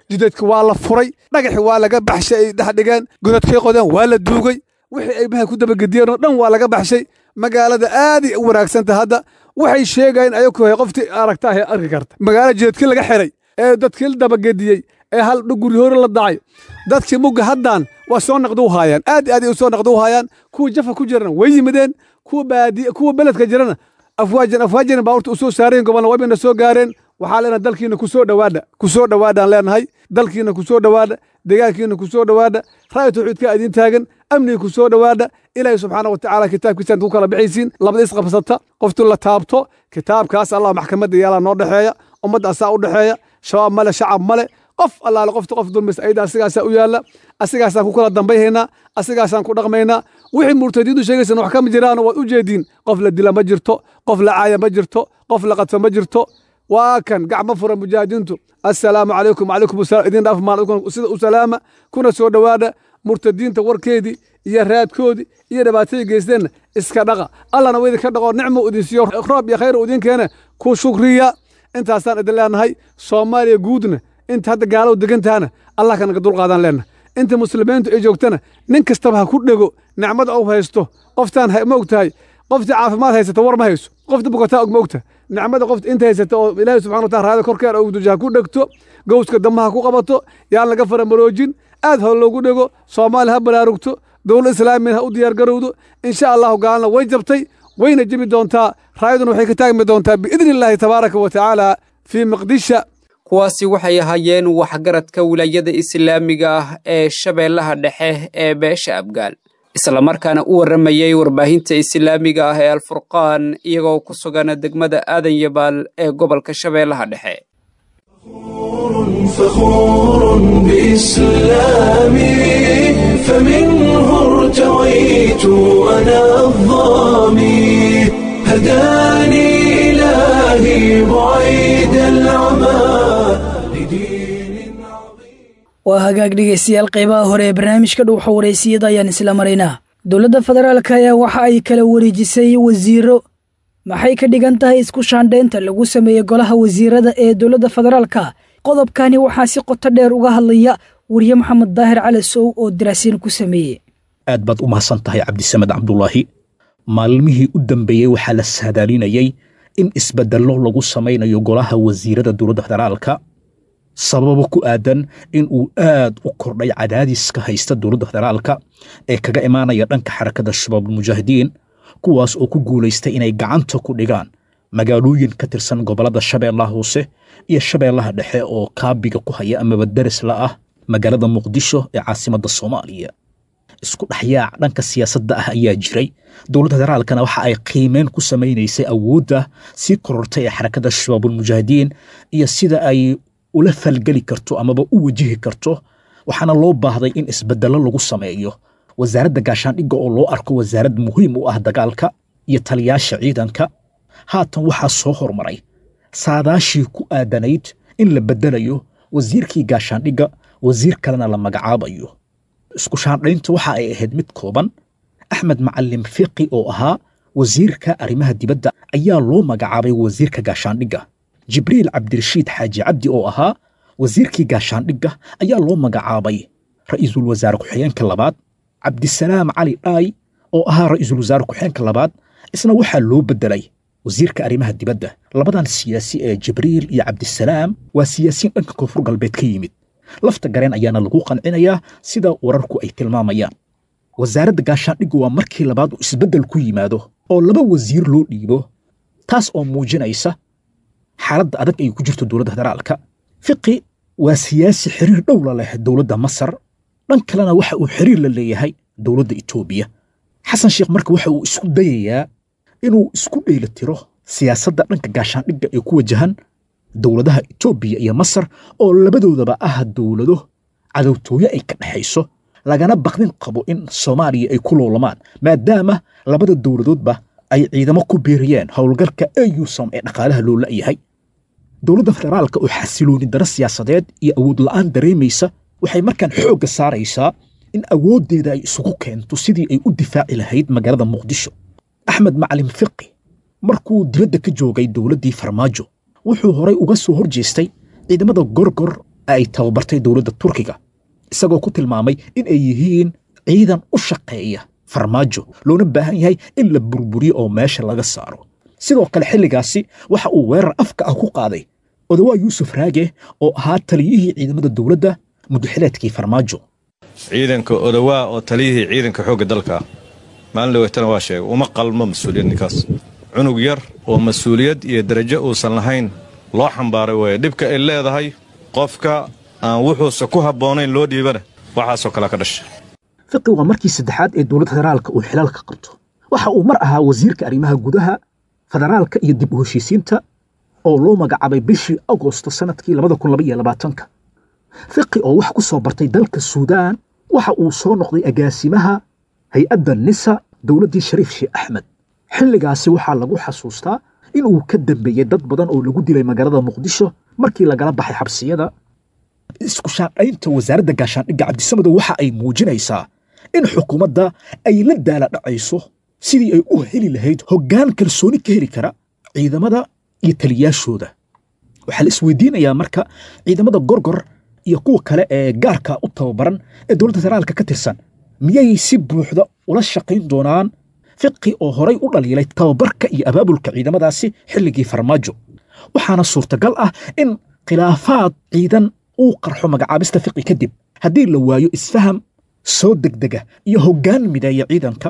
jidadka waa la furay dhagaxi waa laga baxshay ay dhex dhigeen godadkay qodeen waa la duugay wixii ay bahay ku dabagediyeen oo dhan waa laga baxshay magaalada aaday u wanaagsanta hadda waxay sheegayeen ayagu qoftii aragtaa arki karta magaala jidadkii laga xiray ee dadkii la dabagediyey ee hal guri hore la dacay dadkii mugga haddaan waa soo naqdu haayaan aad aad ay u soo naqdu haayaan kuwa jafa ku jirana way yimideen kuwa baadi kuwa beledka jirana afwaajan afwaajan baabuurta u soo saareen gobolna waybayna soo gaareen waxaa leenahay dalkiina ku soo dhowaadha ku soo dhowaadhaan leenahay dalkiina ku soo dhowaadha deegaankiina ku soo dhowaadha ra'yi tawxiidka idin taagan amniga ku soo dhowaadha ilaahay subxaana wa tacaala kitaabkiisaan ku kala bixaysiin labada isqabsata qoftu la taabto kitaabkaas allah maxkamadda yaalaa noo dhexeeya ummadda asaa u dhexeeya shabaab male shacab male qof allaale qofta qof dulmis ayda asigaasaa u yaalla asigaasaan ku kala dambayhaynaa asigaasaan ku dhaqmaynaa wixii murtadiintu sheegaysan wax kama jiraano waad u jeediin qof la dila ma jirto qof la caaya ma jirto qof la qadfa ma jirto waa kan gacmo fura mujaahidiintu assalaamu calaykum calaykum asalaam idin dhaaf maal sida u salaama kuna soo dhowaada murtadiinta warkeedii iyo raadkoodii iyo dhibaatadii geysteenna iska dhaqa allana wa idinka dhaqo nicmo idin siiyo roob iyo khayr idin keene ku shukriya intaasaan idin leenahay soomaaliya guudna inta hadda gaaladu degan tahana allah ka naga dulqaadan leenahay inta muslimiintu ay joogtana nin kastaba ha ku dhego nicmada u haysto qoftaan ma og tahay qoftii caafimaad haysata war ma hayso qofta bukataa og ma ogtahay nicmada qofta inta haysata oo ilaahay subxana wataala raada korkeeda og duja ha ku dhegto gowska dambe ha ku qabato yaan laga faramaroojin aad ha loogu dhego soomaali ha baraarugto dowlad islaamiya ha u diyaar garowdo insha allahu gaalna way jabtay wayna jebi doontaa raayaduna waxay ka taagmi doontaa biidni illaahi tabaaraka wa tacaala fii miqdisha kuwaasi waxay ahaayeen waxgaradka wilaayada islaamiga ah ee shabeellaha dhexe ee beesha abgaal islamarkaana u warramayey warbaahinta islaamiga ah ee alfurqaan iyagoo ku sugan degmada aadan yabaal ee gobolka shabeellaha dhexe فخور بإسلامي فمنه ارتويت أنا الظامي هداني إلهي بعيد العمى لدين عظيم waa hagaag dhegaystayaal qaybaha hore ee barnaamijka dhuuxa waraysiyada ayaan isla maraynaa dowladda federaalka ayaa waxa ay kala wareejisay wasiiro maxay ka dhigan tahay isku shaandhaynta lagu sameeyey golaha wasiirada ee dowladda federaalka qodobkani waxaa si qoto dheer uga hadlaya wariye maxamed daahir cali sow oo daraasiin ku sameeyey aad baad u mahadsan tahay cabdisamed cabdulaahi maalmihii u dambeeyey waxaa la saadaalinayey in isbeddello lagu samaynayo golaha wasiirada dowladda federaalka sababo ku aadan in uu aad u kordhay cadaadiska haysta dowladda federaalka ee kaga imaanaya dhanka xarakada shabaabulmujaahidiin kuwaas oo ku guulaystay inay gacanta ku dhigaan magaalooyin ka tirsan gobollada shabeellaha hoose iyo shabeellaha dhexe oo kaabiga ku haya amaba daris la ah magaalada muqdisho ee caasimadda soomaaliya isku dhexyaac dhanka siyaasadda ah ayaa jiray dowladda federaalkana waxa ay qiimeyn ku samaynaysay awoodda sii korortay ee xarakada shabaabulmujaahidiin iyo sida ay ula falgeli karto amaba u wajihi karto waxaana loo baahday in isbeddello lagu sameeyo wasaaradda gaashaandhigga oo loo arko wasaarad muhiim u ah dagaalka iyo taliyaasha ciidanka haatan waxaa soo hormaray saadaashii ku aadanayd in la beddelayo wasiirkii gaashaandhigga wasiir kalena la magacaabayo isku shaandhaynta waxa ay ahayd mid kooban axmed macalin fiqi oo ahaa wasiirka arrimaha dibadda ayaa loo magacaabay wasiirka gaashaandhigga jibriil cabdirashiid xaaji cabdi oo ahaa wasiirkii gaashaandhigga ayaa loo magacaabay ra'iisul wasaare ku-xigeenka labaad cabdisalaam cali dhaay oo ahaa ra'iisul wasaare ku-xigeenka labaad isna waxaa loo beddelay wasiirka arrimaha dibadda labadan siyaasi ee jibriil iyo cabdisalaam waa siyaasiyiin dhanka koonfur galbeed ka yimid lafta gareen ayaana lagu qancinayaa sida wararku ay tilmaamayaan wasaaradda gaashaandhiggu waa markii labaad uu isbeddel ku yimaado oo laba wasiir loo dhiibo taas oo muujinaysa xaaladda adag ay ku jirto dowladda federaalka fiqi waa siyaasi xiriir dhow la leh dowladda masar dhan kalena waxa uu xiriir la leeyahay dowladda etoobiya xasan sheekh marka waxa uu isku dayayaa inuu isku dheelitiro siyaasadda dhanka gaashaandhigga ee ku wajahan dowladaha etoobiya iyo masar oo labadoodaba ah dowlado cadowtooye ay ka dhexayso lagana baqdin qabo in soomaaliya ay ku loolamaan maadaama labada dowladoodba ay ciidamo ku biiriyeen howlgalka eusom ee dhaqaalaha loo la'yahay dowladda federaalka oo xasilooni daro siyaasadeed iyo awood la'aan dareemaysa waxay markaan xoogga saaraysaa in awooddeeda ay isugu keento sidii ay u difaaci lahayd magaalada muqdisho axmed macalin fiqi markuu dibadda ka joogay dowladdii farmaajo wuxuu horay uga soo hor jeestay ciidamada gorgor ay tababartay dowladda turkiga isagoo ku tilmaamay in ay yihiin ciidan u shaqeeya farmaajo loona baahan yahay in la burburiyo oo meesha laga saaro sidoo kale xilligaasi waxa uu weerar afka ah ku qaaday odawaa yuusuf raage oo ahaa taliyihii ciidamada dowladda muddaxileedkii farmaajo ciidanka odawaa oo taliyihii ciidanka xoogga dalka maalin dhaweetana waa sheegay uma qalmo mas-uuliyad ninkaas cunug yar oo mas-uuliyad iyo darajo uusan lahayn loo xambaaray weeye dhibka ay leedahay qofka aan wuxuusa ku habboonayn loo dhiibana waxaasoo kalea ka dhasha fiqi waa markii saddexaad ee dowladda federaalka uu xilaalka qabto waxa uu mar ahaa wasiirka arrimaha gudaha federaalka iyo dib u heshiisiinta oo loo magacaabay bishii agosto sannadkii labadakunlabayoabaatanka fiqi oo wax ku soo bartay dalka suudaan waxa uu soo noqday agaasimaha hay-adda nisa dowladdii shariif sheekh axmed xilligaasi waxaa lagu xasuustaa inuu ka dambeeyey dad badan oo lagu dilay magaalada muqdisho markii lagala baxay xabsiyada isku shaandhaynta wasaaradda gaashaandhigga cabdisamedow waxa ay muujinaysaa in xukuumadda ay la daala dhacayso sidii ay u heli lahayd hoggaan kalsooni ka heli kara ciidamada iyo taliyaashooda waxaa la isweydiinayaa marka ciidamada gorgor iyo kuwa kale ee gaarka u tababaran ee dowladda federaalka ka tirsan miyay si buuxda ula shaqayn doonaan fiqi oo horay u dhaliilay tababarka iyo abaabulka ciidamadaasi xilligii farmaajo waxaana suurtagal ah in khilaafaad ciidan uu qarxo magacaabista fiqi kadib haddii la waayo isfaham soo degdega iyo hoggaan mideeya ciidanka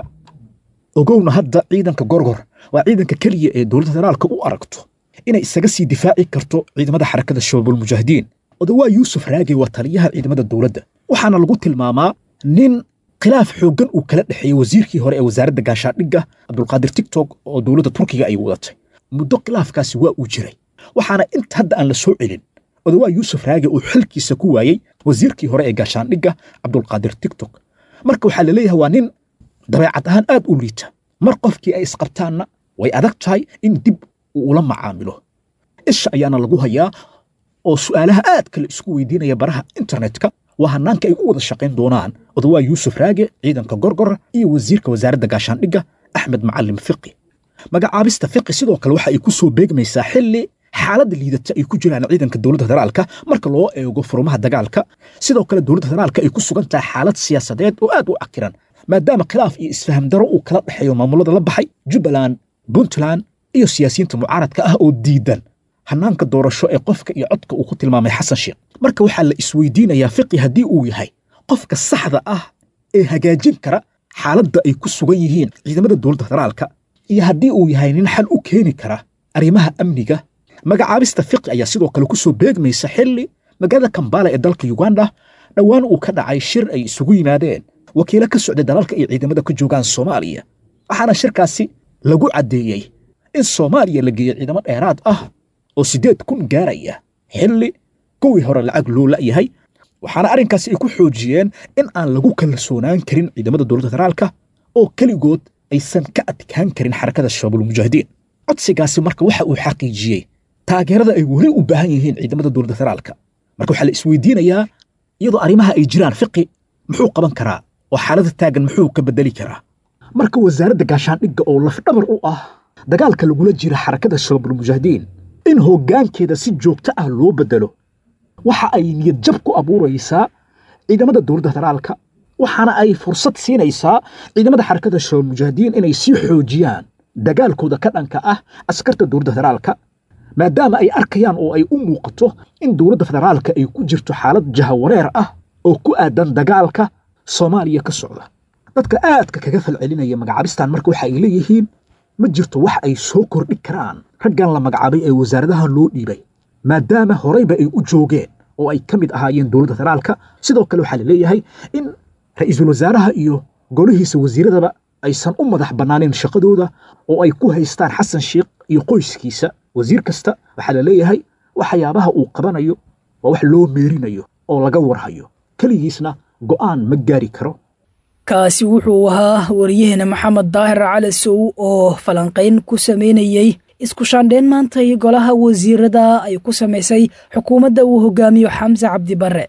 ogowna hadda ciidanka gorgor waa ciidanka keliya ee dowladda federaalka u aragto inay isaga sii difaaci karto ciidamada xarakada shabaabulmujaahidiin odawaa yuusuf raage waa taliyaha ciidamada dowladda waxaana lagu tilmaamaa nin khilaaf xooggan uu kala dhexeeyey wasiirkii hore ee wasaaradda gaashaandhigga cabdulqaadir tigtok oo dowladda turkiga ay wadatay muddo khilaafkaasi waa uu jiray waxaana inta hadda aan la soo celin odawaa yuusuf raage uu xilkiisa ku waayey wasiirkii hore ee gaashaandhigga cabdulqaadir tigtok marka waxaa la leeyahay waa nin dabeecad ahaan aad u liita mar qofkii ay isqabtaanna way adag tahay in dib uu ula macaamilo isha ayaana lagu hayaa oo su'aalaha aadka la isku weydiinaya baraha internetka waa hanaanka ay u wada shaqayn doonaan odawaa yuusuf raage ciidanka gorgor iyo wasiirka wasaaradda gaashaandhigga axmed macalim fiqi magacaabista fiqi sidoo kale waxa ay ku soo beegmaysaa xilli xaaladda liidata ay ku jiraan ciidanka dowladda federaalka marka loo eego furumaha dagaalka sidoo kale dowladda federaalka ay ku sugan tahay xaalad siyaasadeed oo aad u cakiran maadaama khilaaf iyo isfaham daro uu kala dhexeeyo maamulada la baxay jubbaland puntland iyo siyaasiyiinta mucaaradka ah oo diidan hanaanka doorasho ee qofka iyo codka uu ku tilmaamay xasan sheekh marka waxaa la isweydiinayaa fiqi haddii uu yahay qofka saxda ah ee hagaajin kara xaaladda ay ku sugan yihiin ciidamada dowladda federaalka iyo haddii uu yahay nin xal u keeni kara arrimaha amniga magacaabista fiqi ayaa sidoo kale ku soo beegmaysa xilli magaalada kambala ee dalka uganda dhowaan uu ka dhacay shir ay isugu yimaadeen wakiilo ka socday dalalka ay ciidamada ka joogaan soomaaliya waxaana shirkaasi lagu caddeeyey in soomaaliya la geeyo ciidamo dheeraad ah oo siddeed kun gaaraya xilli kuwii hore lacag loo la'yahay waxaana arrinkaasi ay ku xoojiyeen in aan lagu kalsoonaan karin ciidamada dowladda federaalka oo keligood aysan ka adkaan karin xarakada shabaabulmujaahidiin codsigaasi marka waxa uu xaqiijiyey taageerada ay weli u baahan yihiin ciidamada dowladda federaalka marka waxaa la isweydiinayaa iyadoo arrimaha ay jiraan fiqi muxuu qaban karaa oo xaaladda taagan muxuu ka bedeli karaa marka wasaaradda gaashaandhigga oo lafdhabar u ah dagaalka lagula jira xarakada shabaabulmujaahidiin in hoggaankeeda si joogto ah loo bedelo waxa ay niyad jab ku abuuraysaa ciidamada dowladda federaalka waxaana ay fursad siinaysaa ciidamada xarakada shabaabulmujaahidiin inay sii xoojiyaan dagaalkooda ka dhanka ah askarta dowladda federaalka maadaama ay arkayaan oo ay u muuqato in dowladda federaalka ay ku jirto xaalad jahawareer ah oo ku aadan dagaalka soomaaliya ka socda dadka aadka kaga falcelinaya magacaabistan marka waxa ay leeyihiin ma jirto wax ay soo kordhi karaan raggan la magacaabay ee wasaaradaha loo dhiibay maadaama horeyba ay u joogeen oo ay ka mid ahaayeen dowladda federaalka sidoo kale waxaa la leeyahay in ra'iisul wasaaraha iyo golihiisa wasiiradaba aysan u madax bannaaneen shaqadooda oo ay ku haystaan xasan sheikh iyo qoyskiisa wasiir kasta waxaa la leeyahay waxyaabaha uu qabanayo waa wax loo meerinayo oo laga warhayo keligiisna go'aan ma gaari karo kaasi wuxuu ahaa wariyaheena maxamed daahir cali sow oo falanqayn ku samaynayey isku shaandheen maantay golaha wasiirada ay ku samaysay xukuumadda uu hogaamiyo xamse cabdi barre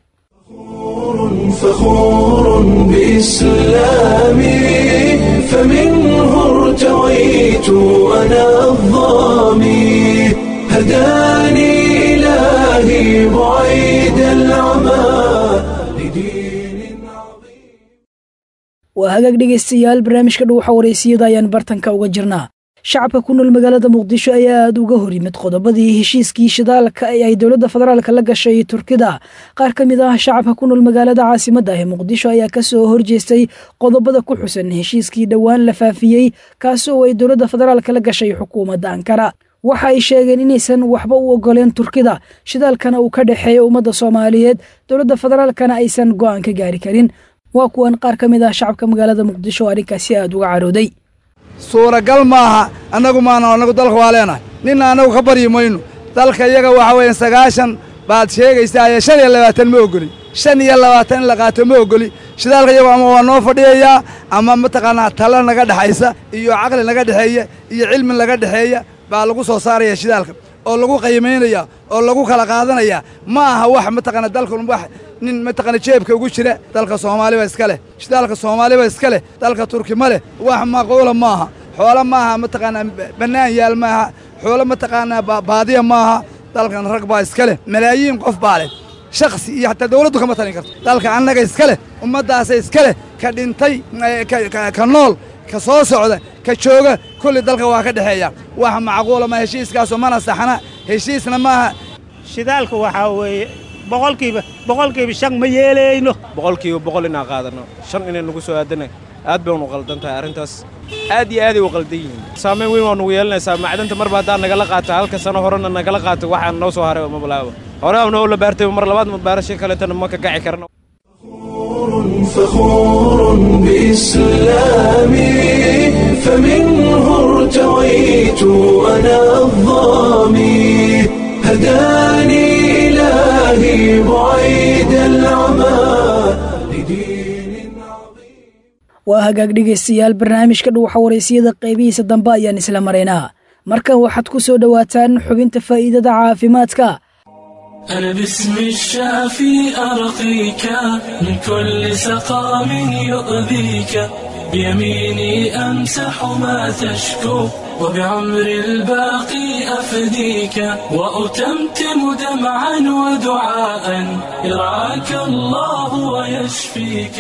فخور بإسلامي فمنه ارتويت أنا الظامي هداني إلهي بعيد العالم waa hagaag dhegaystayaal barnaamijka dhuuxa wareysiyada ayaan bartanka uga jirnaa shacabka ku nool magaalada muqdisho ayaa aada uga hor yimid qodobadii heshiiskii shidaalka ee ay dowladda federaalka la gashay turkida qaar ka mid ah shacabka ku nool magaalada caasimadda ee muqdisho ayaa kasoo horjeestay qodobada ku xusan heshiiskii dhowaan la faafiyey kaasi oo ay dowladda federaalka la gashay xukuumadda ankara waxa ay sheegeen inaysan waxba u ogoleen turkida shidaalkana uu ka dhexeeya ummadda soomaaliyeed dowladda federaalkana aysan go'aan ka gaari karin waa kuwan qaar ka mid ah shacabka magaalada muqdisho oo arrinkaasi aada uga carooday suuragal maaha annagu maana annagu dalka waa leenahay ninna annagu ka baryi mayno dalka iyaga waxa weeyaan sagaashan baad sheegaysaa ee shan iyo labaatan ma ogoli shan iyo labaatan in la qaato ma ogoli shidaalka iyagu ama waa noo fadhiyayaa ama mataqaanaa talo naga dhexaysa iyo caqli naga dhexeeya iyo cilmi naga dhexeeya baa lagu soo saaraya shidaalka oo lagu qiimaynaya oo lagu kala qaadanaya ma aha wax mataqaana dalkan wax nin mataqaana jeebka ugu jira dalka soomaaliba iska leh shidaalka soomaaliba iska leh dalka turki ma leh wax maquula maaha xoolo maaha mataqaanaa bannaan yaal maaha xoolo mataqaanaa baadiya maaha dalkan rag baa iska leh malaayiin qof baa leh shakhsi iyo xataa dawladdu kama talin karto dalka annaga iska leh ummaddaasa iska leh ka dhintay ka nool ka soo socda ka jooga kulli dalka waa ka dhexeeya wax macquula ma heshiiskaasoo mana saxna heshiisna maaha shidaalka waxaa weeye boqolkiiba boqolkiiba shan ma yeelayno boqolkiiba boqol inaan qaadanno shan inay nagu soo aadana aad bay unu qaldan tahay arrintaas aad iyo aaday u qaldan yihiin saamayn weyn waa nugu yeelanaysaa macdanta marba haddaa nagala qaato halka sano horena nagala qaato waxaan noo soo haray mabalaaba hore noo la baartay mar labaad baarasho kaleetana ma ka gaci karno فخور بإسلامي فمنه ارتويت أنا الظامي هداني إلهي بعيد العمى waa hagaag dhegaystayaal barnaamijka dhuuxa wareysiyada qaybihiisa dambe ayaan isla maraynaa markan waxaad ku soo dhowaataan xubinta faa'iidada caafimaadka أنا باسم الشافي أرقيك من كل سقام يؤذيك بيميني أمسح ما تشكو وبعمر الباقي أفديك وأتمتم دمعا ودعاء يرعاك الله ويشفيك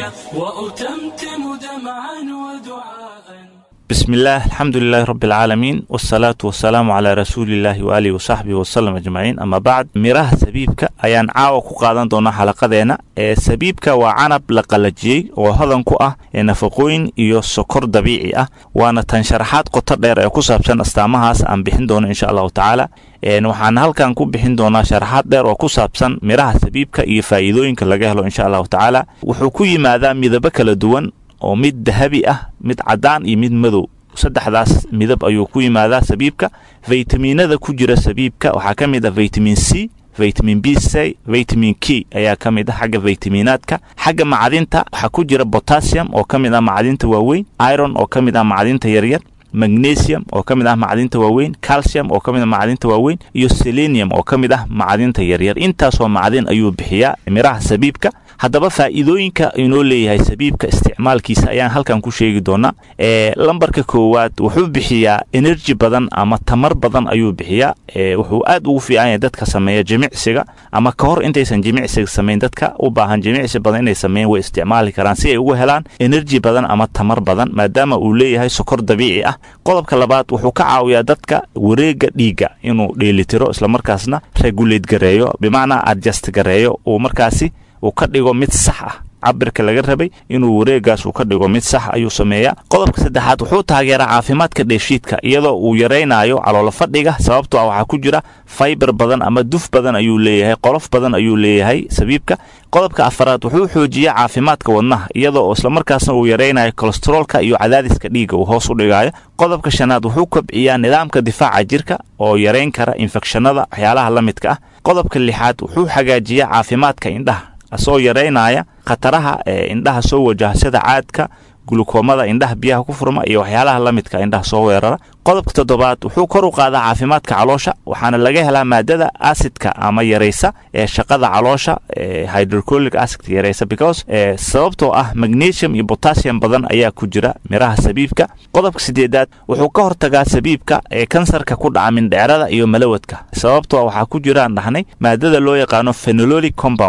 وأتمتم دمعا ودعاء بسم الله الحمد لله رب العالمين والصلاة والسلام على رسول الله وآله وصحبه وسلم أجمعين أما بعد مiraha sabiibka ayaan caawa ku qaadan doonaa xalaqadeena ee sabiibka waa canab la qalajiyey oo hodan ku ah ee nafaqooyin iyo sokor dabiici ah waana tan sharaxaad qoto dheer ee ku saabsan astaamahaas aan bixin doono insha allahu tacaala waxaan halkan ku bixin doonaa sharaxaad dheer oo ku saabsan miraha sabiibka iyo faa'iidooyinka laga helo insha allahu tacaala wuxuu ku yimaadaa midabo kala duwan oo mid dahabi ah mid caddaan iyo mid madow saddexdaas midab ayuu ku yimaadaa sabiibka faytamiinada ku jira sabiibka waxaa ka mid ah vitamin c vitamin b c vitamin k ayaa ka mid ah xagga vitaminaadka xagga macdinta waxaa ku jira potassium oo ka mid ah macdinta waaweyn iron oo ka mid ah macdinta yaryar magnesium oo ka mid ah macdinta waaweyn calcium oo ka mid ah macdinta waaweyn iyo selenium oo ka mid ah macdinta yaryar intaasoo macdin ayuu bixiyaa miraha sabiibka haddaba faa'iidooyinka inoo leeyahay sabiibka isticmaalkiisa ayaan halkan ku sheegi doonaa ee lambarka koowaad wuxuu bixiyaa enerji badan ama tamar badan ayuu bixiyaa wuxuu aad ugu fiican yahay dadka sameeya jimicsiga ama ka hor intaysan jimicsiga samayn dadka u baahan jimicsi badan inay sameeyaan way isticmaali karaan si ay ugu helaan enerji badan ama tamar badan maadaama uu leeyahay sokor dabiici ah qodobka labaad wuxuu ka caawiyaa dadka wareega dhiigga inuu dheelitiro islamarkaasna regulate gareeyo bimacnaa adjust gareeyo uu markaasi uu ka dhigo mid sax ah cabirka laga rabay inuu wareegaas uu ka dhigo mid sax ayuu sameeyaa qodobka saddexaad wuxuu taageeraa caafimaadka dheefshiidka iyadoo uu yaraynayo caloolo fadhiga sababtoo ah waxaa ku jira faybar badan ama duf badan ayuu leeyahay qolof badan ayuu leeyahay sabiibka qodobka afaraad wuxuu xoojiyaa caafimaadka wadnaha iyadoo oo islamarkaasna uu yaraynayo kolesteroolka iyo cadaadiska dhiigga uu hoos u dhigayo qodobka shanaad wuxuu kobciyaa nidaamka difaaca jirka oo yarayn kara infekshanada waxyaalaha la midka ah qodobka lixaad wuxuu hagaajiyaa caafimaadka indhaha asoo yaraynaya khataraha ee indhaha soo wajaha sida caadka gulukoomada indhaha biyaha ku furma iyo waxyaalaha la midka indhaha soo weerara qodobka toddobaad wuxuu kor u qaadaa caafimaadka caloosha waxaana laga helaa maadada acidka ama yaraysa ee shaqada caloosha hydrocolic acid yaraysa because sababtoo ah magnesium iyo potassium badan ayaa ku jira miraha sabiibka qodobka sideedaad wuxuu ka hortagaa sabiibka ee kansarka ku dhaca mindhecerada iyo malawadka sababtoo waxaa ku jiraan dhahnay maadada loo yaqaano phenololic compound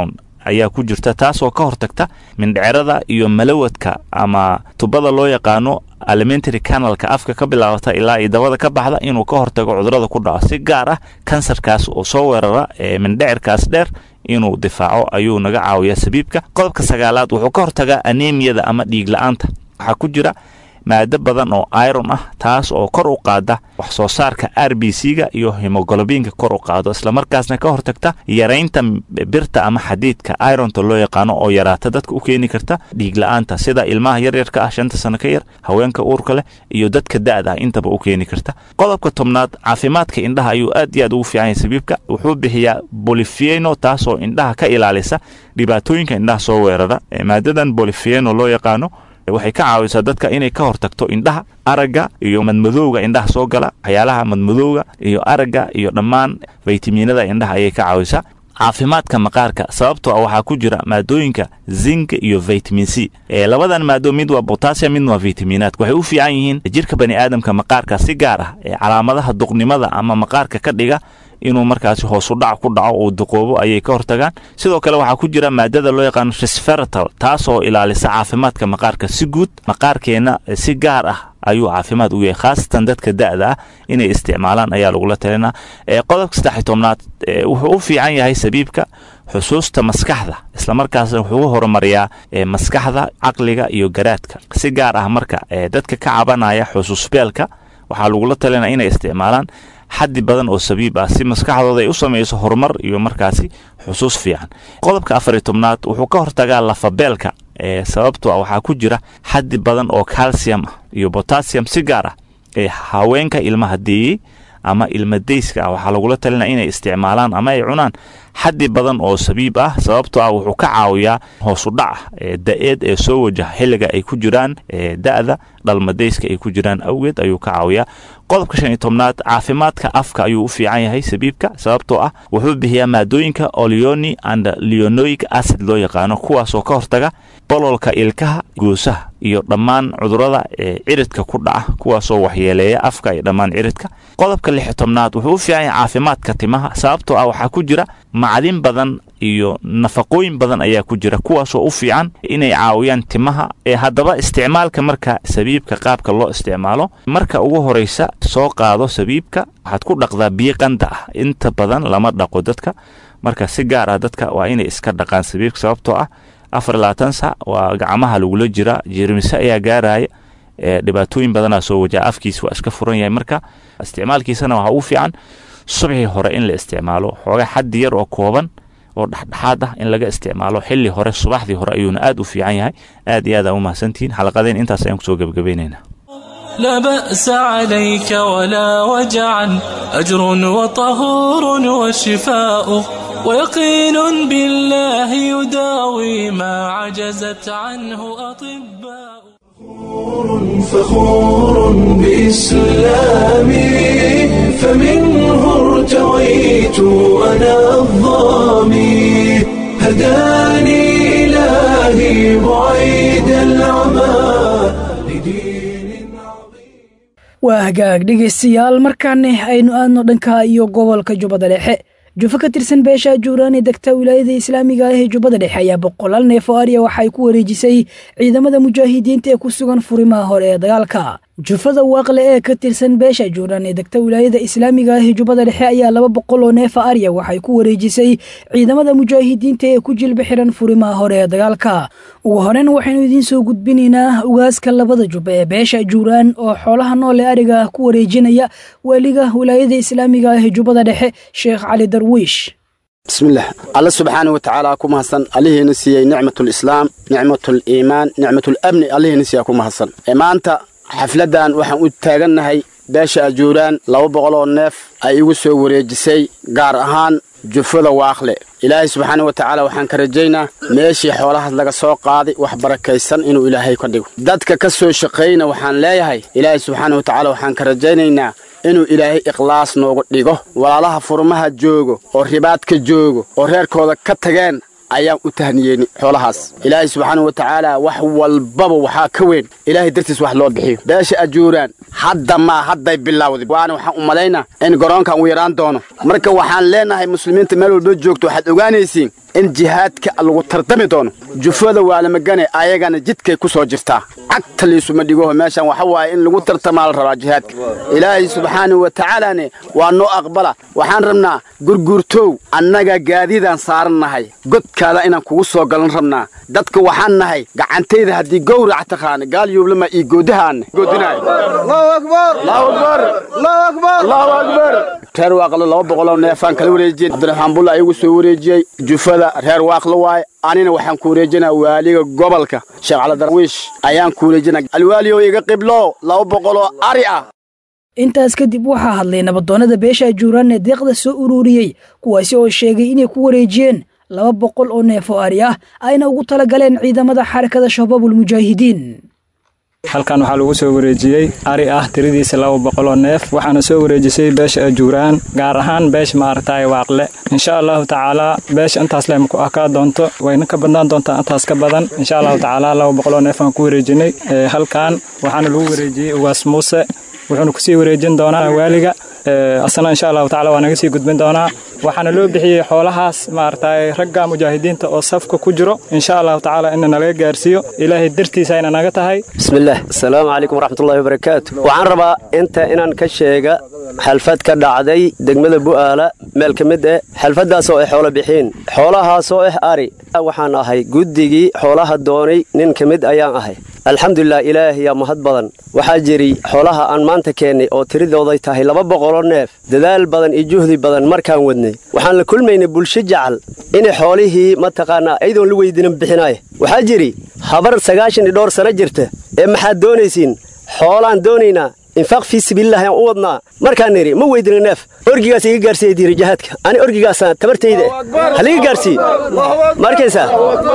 ayaa ku jirta taasoo ka hortagta mindhicirada iyo malawadka ama tubada loo yaqaano alimentary canalka afka ka bilaabata ilaa iyo dabada ka baxda inuu ka hortago cudurada ku dhaco si gaar ah kansarkaas oo soo weerara ee mindhicirkaas dheer inuu difaaco ayuu naga caawiyaa sabiibka qodobka sagaalaad wuxuu ka hortagaa anemiyada ama dhiig la-aanta waxaa ku jira maado badan oo iron ah taas oo kor u qaada wax soo saarka r b c ga iyo hemogolobiinka kor u qaado islamarkaasna ka hortagta yaraynta birta ama xadiidka ironta loo yaqaano oo yaraata dadka u keeni karta dhiig la-aanta sida ilmaha yaryarka ah shanta sano ka yar haweenka uurka leh iyo dadka da-da ah intaba u keeni karta qodobka tobnaad caafimaadka indhaha ayuu aad iyo aad ugu fiican yahay sabiibka wuxuu bixiyaa bolifieno taasoo indhaha ka ilaalisa dhibaatooyinka indhaha soo weerara maadadan bolifieno loo yaqaano waxay ka caawisaa dadka inay ka hortagto indhaha aragga iyo madmadowga indhaha soo gala waxyaalaha madmadowga iyo aragga iyo dhammaan faytamiinada indhaha ayay ka caawisaa caafimaadka maqaarka sababtoo ah waxaa ku jira maadooyinka zinc iyo vitamin c labadan maado mid waa botassium midna waa vitaminaadka waxay u fiican yihiin jirka bani aadamka maqaarka si gaar ah ee calaamadaha duqnimada ama maqaarka ka dhiga inuu markaasi hoosu dhac ku dhaco uu duqoobo ayay ka hortagaan sidoo kale waxaa ku jira maadada loo yaqaano resveratal taasoo ilaalisa caafimaadka maqaarka si guud maqaarkeenna si gaar ah ayuu caafimaad u yahay khaasatan dadka da'da ah inay isticmaalaan ayaa lagula talinaa qodobka saddex tobnaad wuxuu u fiican yahay sabiibka xusuusta maskaxda islamarkaasna wuxuu horumariyaa maskaxda caqliga iyo garaadka si gaar ah marka dadka ka cabanaya xusuusbeelka waxaa lagula talinaa inay isticmaalaan xaddi badan oo sabiib ah si maskaxdooda ay u samayso horumar iyo markaasi xusuus fiican qodobka afar iyo tobnaad wuxuu ka hortagaa lafabeelka ee sababtoo ah waxaa ku jira xaddi badan oo calcium ah iyo botassium si gaar ah ee haweenka ilmaha deeyey ama ilmadayska ah waxaa lagula talinaa inay isticmaalaan ama ay cunaan xaddi badan oo sabiib ah sababtoo ah wuxuu ka caawiyaa hoosudhaca ee da-eed ee soo wajaha xilliga ay ku jiraan da-da dhalmadayska ay ku jiraan awgeed ayuu ka caawiyaa qodobka shan iyo tobnaad caafimaadka afka ayuu u fiican yahay sabiibka sababtoo ah wuxuu bixiyaa maadooyinka oleoni and leonoic acid loo yaqaano kuwaasoo ka hortaga bololka ilkaha goosaha iyo dhammaan cudurada ee ciridka ku dhaca kuwaasoo waxyeeleeya afka iyo dhammaan ciridka qodobka lix iyo tobnaad wuxuu u fiican yahay caafimaadka timaha sababtoo ah waxaa ku jira macdin badan iyo nafaqooyin badan ayaa ku jira kuwaasoo u fiican inay caawiyaan timaha ee haddaba isticmaalka marka sabiibka qaabka loo isticmaalo marka ugu horeysa soo qaado sabiibka waxaad ku dhaqdaa biyo qanda ah inta badan lama dhaqo dadka marka si gaar ah dadka waa inay iska dhaqaan sabiibka sababtoo ah afar labaatan sac waa gacmaha lagula jira jeermise ayaa gaaraya dhibaatooyin badanaa soo wajaha afkiisa waa iska furan yahay marka isticmaalkiisana waxaa ugu fiican subxii hore in la isticmaalo xooga xaddi yar oo kooban oo dhexdhexaad ah in laga isticmaalo xilli hore subaxdii hore ayuuna aad u fiican yahay aad iyo aad aa u mahadsantihiin xalaqadeen intaas ayaan kusoo gebagabaynaynaa لا بأس عليك ولا وجعا أجر وطهور وشفاء ويقين بالله يداوي ما عجزت عنه أطباء فخور بإسلامي فمنه ارتويت أنا الظامي هداني إلهي بعيد العمى waa hagaag dhegaystayaal markaana aynu aadno dhanka iyo gobolka jubbada dhexe jufo ka tirsan beesha juuraan ee degta wilaayada islaamiga ah ee jubbada dhexe ayaa boqolaal neef oo arya waxay ku wareejisay ciidamada mujaahidiinta ee ku sugan furimaha hore ee dagaalka jufada waaqle ee ka tirsan beesha juuraan ee degta wilaayada islaamiga ah ee jubbada dhexe ayaa laba boqol oo neefa arya waxay ku wareejisay ciidamada mujaahidiinta ee ku jilba xiran furimaha hore ee dagaalka ugu horeyn waxaynu idiin soo gudbinaynaa ugaaska labada jubba ee beesha juuraan oo xoolaha nool ee ariga ku wareejinaya weliga wilaayada islaamiga ah ee jubbada dhexe sheekh cali darwiish bismillaah alla subxaana wa tacaala ku mahadsan allihiina siiyey nicmatulislaam nicmatuliimaan nicmatulamni allihiina siiyaa ku mahadsan maanta xafladdan waxaan u taagannahay beesha ajuuraan laba boqol oo neef ay igu soo wareejisay gaar ahaan jufada waaqle ilaahay subxaana wa tacaala waxaan ka rajaynaa meeshii xoolahaas laga soo qaaday wax barakaysan inuu ilaahay ka dhigo dadka ka soo shaqayna waxaan leeyahay ilaahay subxaana wa tacaala waxaan ka rajaynaynaa inuu ilaahay ikhlaas nooga dhigo walaalaha furmaha joogo oo ribaadka joogo oo reerkooda ka tageen ayaan u tahniyeeni xoolahaas ilaahay subxaana wa tacaala wax walbaba waxaa ka weyn ilaahay dartiis wax loo bixiyo beesha ajuuraan hadda maa hadday bilowday waana waxaan u malaynaa in garoonkan uu yaraan doono marka waxaan leenahay muslimiinta meel walba joogto waxaad ogaanaysiin in jihaadka lagu tardami doono jufada waalamagane ayagana jidkay ku soo jirtaa cagta liisuma dhigoho meeshan waxa waaye in lagu tartamaa la rabaa jihaadka ilaahay subxaanahu wa tacaalaane waa noo aqbala waxaan rabnaa gurguurtow annaga gaadiidaan saaran nahay godkaada inaan kugu soo galan rabnaa dadka waxaan nahay gacantayda haddii gowrac taqaana gaal yuublama iyo goodahaana reer waaqlo laba boqoloo neefaan kala wareejiyey cabdiraxmaan bulla ayagu soo wareejiyey jufada reer waaqlo waaye anina waxaan ku wareejinaa waaliga gobolka sheekh calidarwiish ayaan ku wareejinaa alwaaliyow iga qiblo laba boqoloo ari ah intaas kadib waxaa hadlay nabadoonnada beesha ajuuraan ee deeqda soo ururiyey kuwaasi oo sheegay inay ku wareejiyeen laba boqol oo neef oo ari ah ayna ugu tala galeen ciidamada xarakada shabaabulmujaahidiin halkan waxaa lagu soo wareejiyey ari ah tiradiisa laba boqoloo neef waxaana soo wareejisay beesha ajuuraan gaar ahaan beesha maaragtay waaqle insha allahu tacaalaa beesha intaas leh maku akaa doonto wayna ka badnaan doontaa intaas ka badan insha allahu tacaalaa laba boqoloo neef aan ku wareejinay halkan waxaana lagu wareejiyey ugaas muuse wuxuuna kusii wareejin doonaa waaliga asna insha allahu tacala waa naga sii gudbin doonaa waxaana loo bixiyey xoolahaas maaragtay ragga mujaahidiinta oo safka ku jiro insha allahu tacaala ina nalaga gaarsiiyo ilaahay dartiisa ayna naga tahay bismillaah asalaamu calaykum waraxmatullahi wabarakaatu waxaan rabaa inta inaan ka sheega xalfad ka dhacday degmada bu'aala meel ka mid eh xalfaddaasoo ay xoolo bixiin xoolahaasoo ah ari waxaan ahay guddigii xoolaha doonay nin ka mid ayaan ahay alxamdulilah ilaahiyaa mahad badan waxaa jiri xoolaha aan maanta keennay oo tiridooday tahay laba boqoloo neef dadaal badan iyo juhdi badan markaan wadnay waxaan la kulmaynay bulsho jacal inay xoolihii mataqaanaa ayadoon la weydiinan bixinaaya waxaa jiri habar sagaashan iyo dhowr sano jirta ee maxaad doonaysiin xoolaan doonaynaa infaaq fii sabiilillahi aan u wadnaa markaan nidhi ma weydina neef orgigaas iga gaarsiiya diiri jihaadka ani orgigaasa tabartayda haliga gaarsiiye markaysaa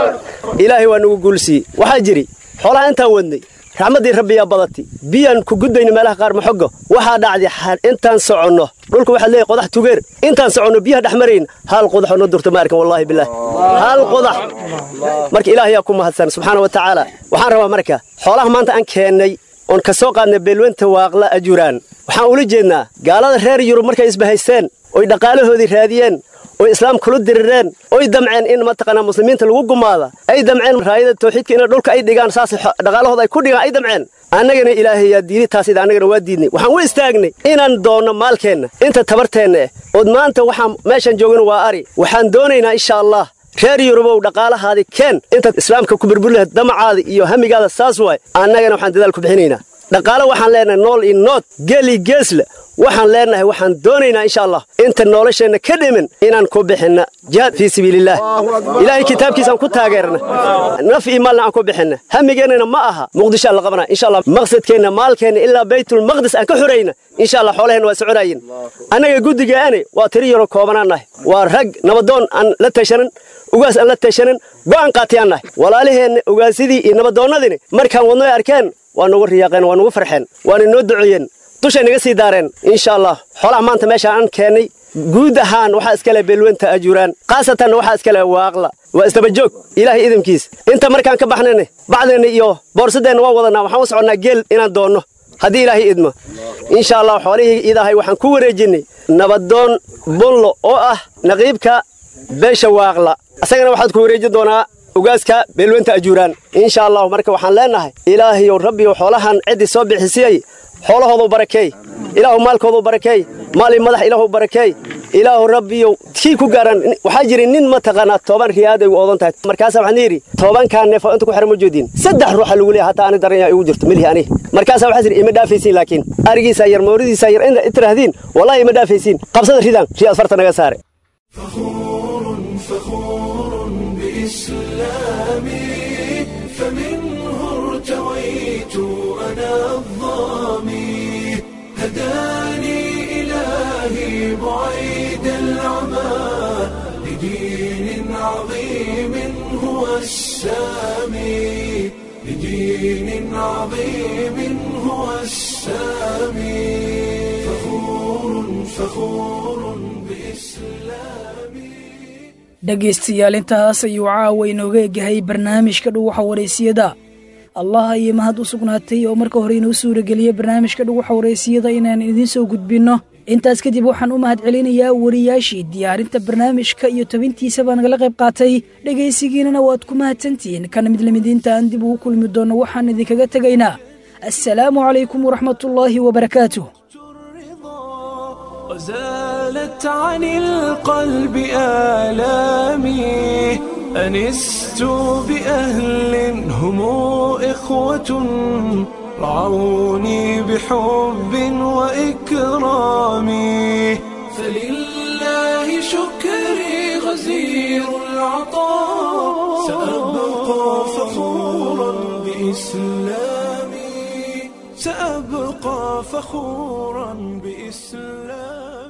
ilaahay waa nagu guulsiiye waxaa jiri xoolaha intaan wadnay raxmaddii rabbiyaa badati biyaan ku gudbayna meelaha qaar maxogo waxaa dhacday intaan soconno dhulka waxaad leeyahay qodax tugeer intaan soconno biyaha dhex marayn hal qodaxoo noo durta ma arkan wallaahi bilaah hal qodax marka ilaahayaa ku mahadsan subxaana wa tacaala waxaan rabaa marka xoolaha maanta aan keennay oon ka soo qaadnay beelwenta waaqla ajuraan waxaan ula jeednaa gaalada reer yurub markay isbahaysteen oy dhaqaalahoodii raadiyeen oy islaam kula dirireen oy damceen in mataqaanaa muslimiinta lagu gumaada ay damceen raayada tawxiidka in dhulka ay dhigaan saas dhaqaalahooda ay ku dhigaan ay damceen annagana ilaahay yaa diiday taas ida annagana waa diidnay waxaan u istaagnay inaan doonno maalkeenna inta tabarteenna eh ood maanta waxaan meeshaan joogana waa ari waxaan doonaynaa insha allah reer yurubow dhaqaalahaadi keen intaad islaamka ku burburi lahayd damacaada iyo hamigaada saas waay annagana waxaan dadaal ku bixinaynaa dhaqaale waxaan leenahay nool iyo nood geel iyo geesle waxaan leenahay waxaan doonaynaa insha allah inta nolosheenna ka dhimin inaan ku bixinna jihaad fii sabiilillaah ilaahay kitaabkiisaan ku taageerna naf iyo maalna aan ku bixinna hamigeennana ma aha muqdisho aan la qabanaa insha allah maqsadkeenna maalkeenna ilaa baytulmaqdis aan ka xurayna insha allah xoolaheenna waa soconayin annaga guddigaani waa tiri yaro koobanaan nahay waa rag nabadoon aan la tashanan ugaas aan la tashanan go'aan qaatiyaan nahay walaalaheenna ugaasidii iyo nabadoonnadini markaan wadnoy arkeen waa nagu riyaaqeen waa nagu farxeen waana noo duceeyeen dushay naga sii daareen insha allah xoolaha maanta meeshaan aan keennay guud ahaan waxaa iskale beelwenta ajuuraan khaasatanna waxaa iskale waaqla waa isdabajoog ilaahay idamkiis inta markaan ka baxnayna bacdeenna iyo boorsadeenna waan wadanaa waxaan u soconnaa geel inaan doonno haddii ilaahay idmo insha allah xoolihii idahay waxaan ku wareejinnay nabadoon bullo oo ah naqiibka beesha waaqla asagana waxaad ku wareejin doonaa ugaaska beelwenta ajuuraan insha allahu marka waxaan leenahay ilaahayow rabbiyow xoolahan ciddii soo bixisiyey xoolahoodu barakeey ilaahu maalkoodu barakeey maali madax ilaahu barakeey ilaahu rabbiyow kii ku gaaran waxaa jira nin mataqaanaa toban riyaad ay u oodan tahay markaasaa waxaan yidhi tobankaa neefoo inta ku xiran ma joodiin saddex ruuxa lagu leeyahay hataa ani daran yaa igu jirto milhi ani markaasaa waxaa jira ima dhaafaysiin laakiin arigiisaa yar mooridiisaa yar inta tiraahdeen wallahi ima dhaafaysiin qabsada ridaan riyaad farta naga saare ارتويت أنا الظامي هداني إلهي بعيد العمى لدين عظيم هو السامي لدين عظيم هو السامي فخور فخور بإسلامي dhegaystayaal intaas ayuu caawa inooga egahay barnaamijka dhuwaxa wareysiyada allah ayay mahad u sugnaatay oo marka hore inoo suurageliyey barnaamijka dhuwaxa wareysiyada inaan idiin soo gudbinno intaas kadib waxaan u mahad celinayaa wariyaashii diyaarinta barnaamijka iyo tabintiisaba nagala qayb qaatay dhegaysigiinana waad ku mahadsantihiin kana mid lamidiinta aan dib ugu kulmi doonno waxaan idinkaga tegaynaa assalaamu calaykum waraxmatullaahi wabarakaatuh وزالت عن القلب آلامي أنست بأهل هم إخوة رعوني بحب وإكرام فلله شكري غزير العطاء سأبقى فخورا بإسلامي سأبقى فخورا بإسلامي